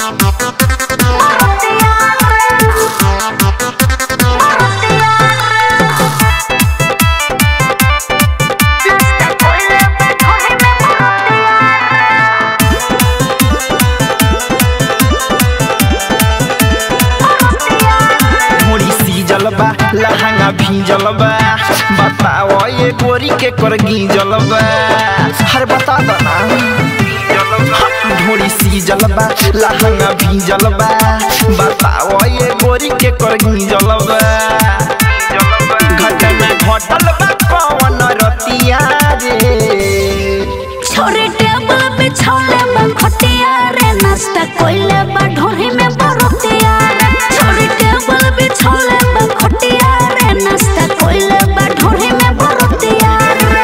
मोरी सीजल बा लहंगा भीजल बा बताओ ये गोरी के कर गीजल बा हर बता दो ना ढोरी सीजल बा लहंगा भीजल बा बताओ ये गोरी के कर गीजल बा घटना घटल बा पवन रतिया रे छोरे टेबल पे छोले बा खटिया रे नाश्ता कोइले बा ढोरी में बरतिया रे छोरे टेबल पे छोले बा खटिया रे नाश्ता कोइले बा ढोरी में बरतिया रे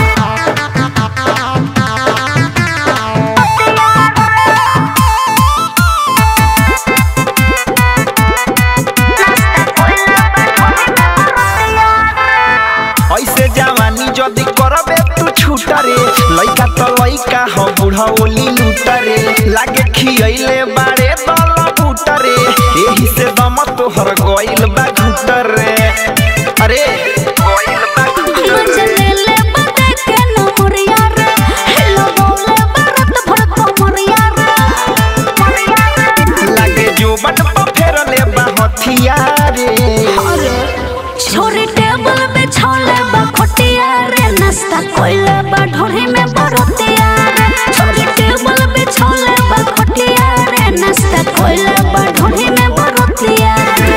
ऐसे जवानी जदी करबे तू छूटा रे लइका तो लइका हो बूढ़ा ओली लूटा रे लागे खियैले बारे दल बूटा रे एही से दम तोहर गइल बा घुटा रे अरे गइल बा घुटा रे मजलेले बदे के नमरिया रे हेलो बोले बरत भर कमरिया रे लागे जो बट पर फेर ले बा हथिया रे छोरी टेबल पे छोले बा खटिया रे नाश्ता कोइले बा ढोरी में बरतिया रे छोरी टेबल पे छोले बा खटिया रे नाश्ता कोइले बा ढोरी में बरतिया रे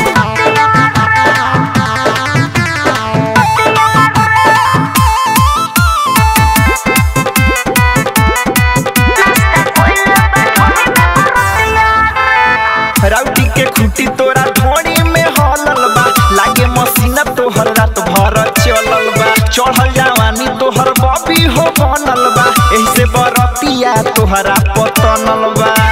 राउटी के खूटी तोरा ढोड़ी में हलल बा लागे मसीना तोहर रात भर चलल बा चढ़ल जवानी तोहर बबी हो बनल बा एही से बरतिया तोहरा पतनल बा